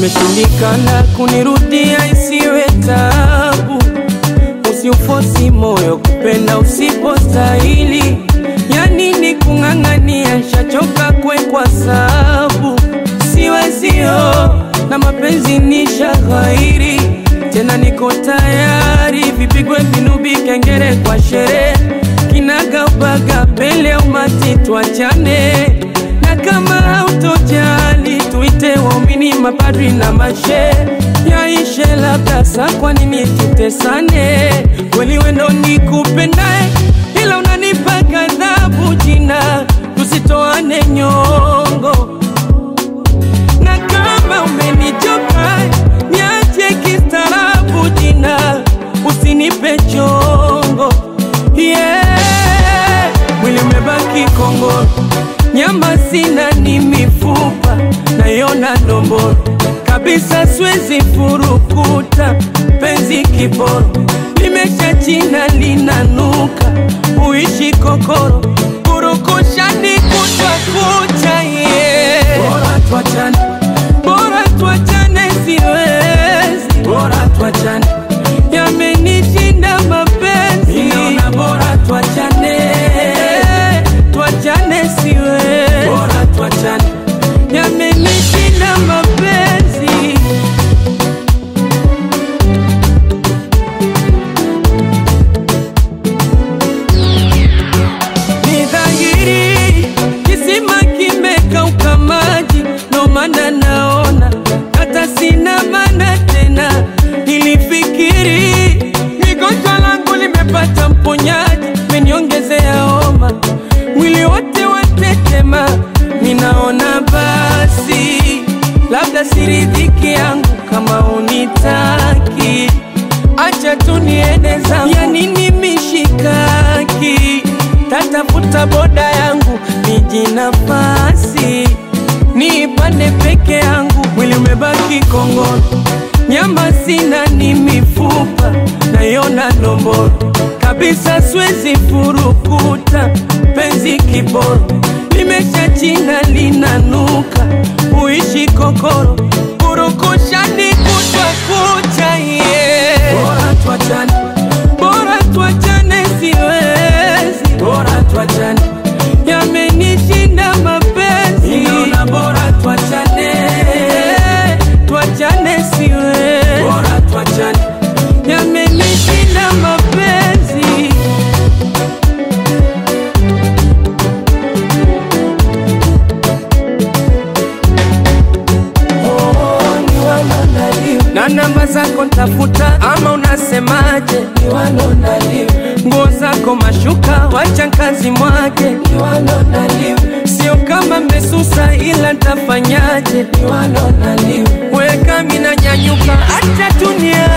imeshindikana kunirudia, isiwe tabu. Usiufosi moyo kupenda usipostahili, ya nini kung'ang'ania? Shachoka kwekwa sabu, siwezio na mapenzi ni shaghairi tena, niko tayari vipigwe vinubi, kengere kwa sherehe, kinagaubaga pele umati, twachane na kama hautojali tuite waumini, mapadri na mashe yaishe, labda sa, kwa nini tutesane? Kweli wendo nikupendae, ila unanipa ghadhabu jina, tusitoane nyongo na kama umenichoka niache kistaarabu jina, usinipe chongo yeah. Mwili umebaki kongoro, nyama sina, ni mifupa nayona ndomboro kabisa, siwezi furukuta penzi kiboro, limesha china linanuka, uishi kokoro, kurukushani kutwa kucha yeah. Bora tuachane, bora tuachane, siwezi, bora tuachane, yamenishinda mapenzi, naona bora tuachane, tuachane, siwezi, bora tuachane, yamenishinda mapenzi. Ni dhahiri kisima kimekauka maji, ndo maana naona hata sina maana tena. Nilifikiri migonjwa langu limepata mponyaji, meniongezea homa, mwili wote watetema. Ninaona basi labda siridhiki yangu kama unitaki acha tu niende zangu, ya nini mishikaki? Tatafuta boda yangu niji nafasi niipande peke yangu, mwili umebaki kongoro, nyama sina, ni mifupa nayona ndomboro kabisa, siwezi furukuta penzi kiboro, limesha china linanuka, uishi kokoro, kurukushani kutwa kucha yeah. Bora tuachane, bora tuachane, siwezi, bora tuachane, yamenishinda mapenzi, naona bora tuachane, tuachane, siwezi, bora tuachane, yamenishinda mapenzi. na namba zako ntafuta, ama unasemaje? Nguo zako mashuka, wacha kazi mwake, sio kama mmesusa, ila ntafanyaje? Weka mina nyanyuka, acha tunia